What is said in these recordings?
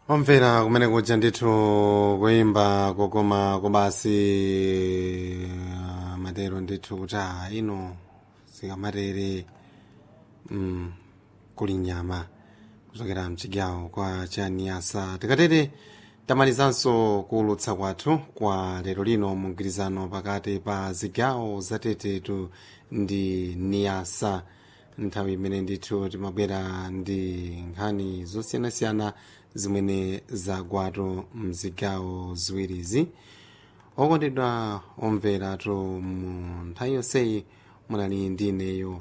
omvera kumene kuja ndithu kuyimba kokoma kobasi ah, matero ndithu kuti ah, ino sikamatere mm, kuli nyama kuchokera mchigawo kwa chaniyasa tikatere tamalizanso kuulutsa kwathu kwa lero lino mu mgwirizano pakati pa zigawo zatetetu ndi niyasa nthawi imene ndithu timabwera ndi nkhani zosiyanasiyana zimene zagwatu mzigawo ziwirizi okondedwa omveratu mu nthawi yonseyi munali ndi ineyo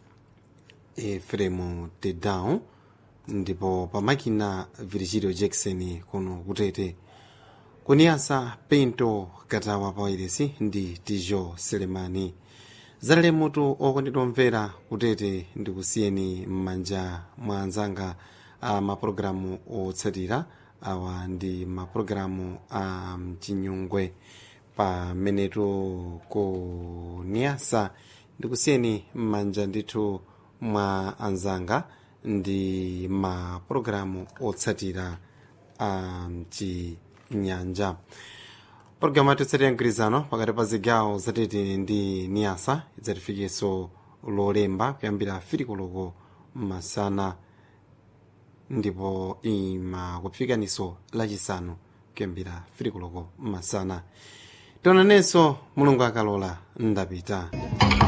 efremu tedown ndipo pamakina virgilio jackson kuno kutete kuniyasa pinto katawa pawairesi ndi tijo selemani zalale mutu okondedwa omvera kutete ndikusiyeni m'manja mwa anzanga a mapulogalamu otsatira awa ndi mapulogalamu a mchinyungwe pamenetu ku niyasa ndikusiyeni m'manja ndithu mwa anzanga ndi mapulogalamu otsatira a mchinyanja pologalamu yathu mgwirizano pakati pa zigawo zatete ndi niyasa idzatifikenso lolemba kuyambira firikoloko masana ndipo ima kufikaniso lachisanu kuyambira firikoloko masana tionanenso mulungu akalola ndapita